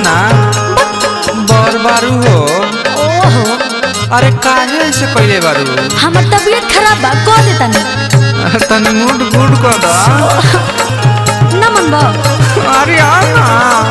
ना बर बारू हो ओहो अरे काहे ऐसे पहले बारू हमर तबीयत खराब बा कह दे तनी तनी मूड गुड कर दा न मन बा अरे आ ना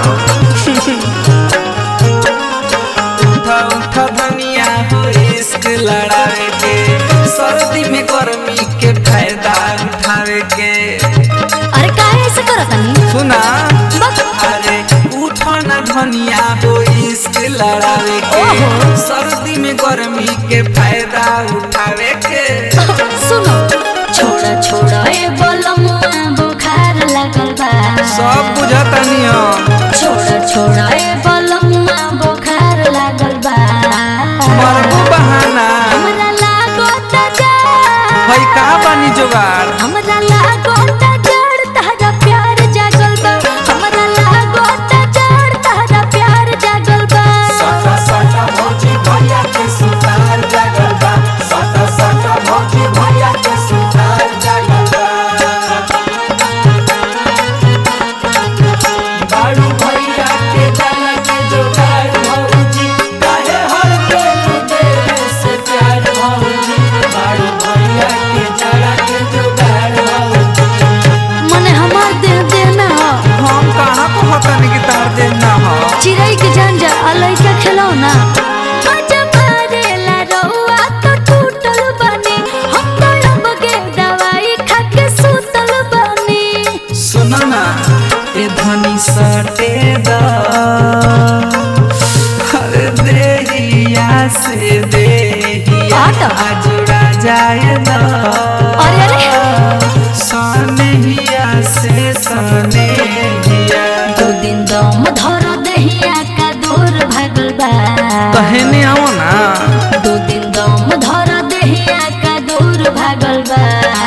उठा उठा धनिया हो इश्क लड़ावे के सर्दी में गर्मी के फायदा उठावे के अरे काहे ऐसे करत तनी सुना बस अरे उठो ना धनिया हो इश्क लड़ावे के ओहो। सर्दी में गर्मी के फायदा उठावे के सुनो छोड़ा छोड़ा ए बोलमुआ बुखार लगल बा सब बुझतानी हो छोड़ा छोड़ा ए बोलमुआ बुखार लगल बा मरबू बहाना हमरा लागो त जा हई का बानी जोगाड़ हमरा लागो त जड़ तहरा प्यार जागल बा हमरा लागो त जड़ तहरा प्यार जागल बा सटा सटा भौजी भैया के सुतार जागल बा सटा सटा भौजी भैया के सुतार जागल बा बारू भैया के डाला के जोगार भौजी काहे हर पेट देवे से प्यार भौजी बारू भैया के डाला के जोगार भौजी मने हमार देह देह ना हो हम कहाँ को हतन की तार देना हो चिड़ै के जान जा अलई के खेलो ना मजा मारेला रउआ तो टूटल बनी हम तो अब के दवाई खा के सुतल बनी सुनो ना ए धनी सटे दा अरे देहिया से देहिया आटा। जुड़ा जाए दा अरे अरे सनेहिया से सनेहिया दो दिन दम धर दहिया का दूर भागल बा कहने आओ ना दो दिन दम धर दहिया का दूर भागल बा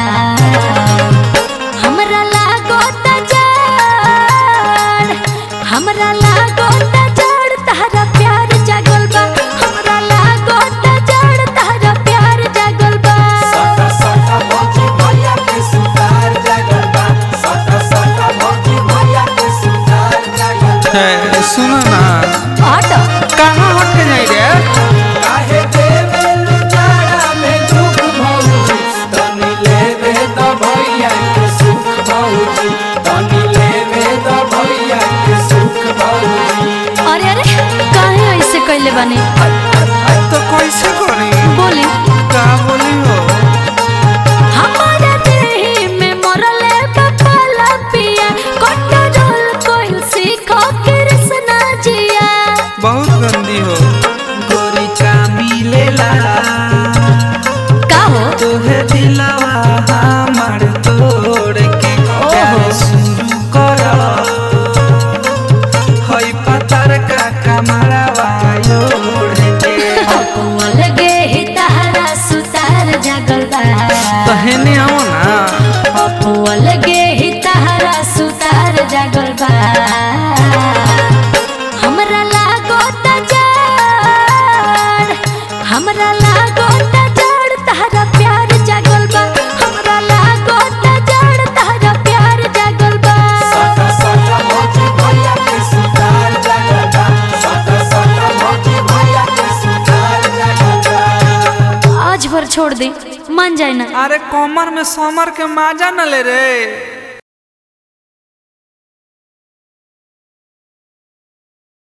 हमरा लागो त जड़ हमरा लागो त जड़ तहरा प्यार जागल बा हमरा लागो त जड़ तहरा प्यार जागल बा सटा सटा भौजी भैया के सुतार जागल बा सटा सटा भौजी भैया के सुतार जागल बा सुनो ना हट कहाँ हट के जाई रे काहे देवे लुचारा में दुख भौजी तनी लेवे द भैया के सुख भौजी तनी लेवे द भैया के सुख भौजी अरे अरे काहे ऐसे कैले बानी तो कैसे करी बोली का बोली हो हमारा देही में मरले बपाला पिया कंट्रोल कोइल सीखो कृष्णा जिया बहुत गंदी हो गोरी का मिलेला का हो तोहे दिलवा हमार तोड़ के प्यार शुरू कर हई पतर का कमरवा ओढ़ के अपुआ लगे ही तहरा सुतार जागल बा कहने आओ ना अपुआ लगे ही तहरा सुतार जागल बा हमरा लागो त जड़ हमरा लागो त जड़ तहरा प्यार जागल बा हमरा लागो त जड़ तहरा प्यार जागल बा सटा सटा भौजी भैया के सुतार जागल बा सटा सटा भौजी भैया के सुतार जागल बा आज भर छोड़ दे मान जाए ना अरे कमर में समर के माजा न ले रे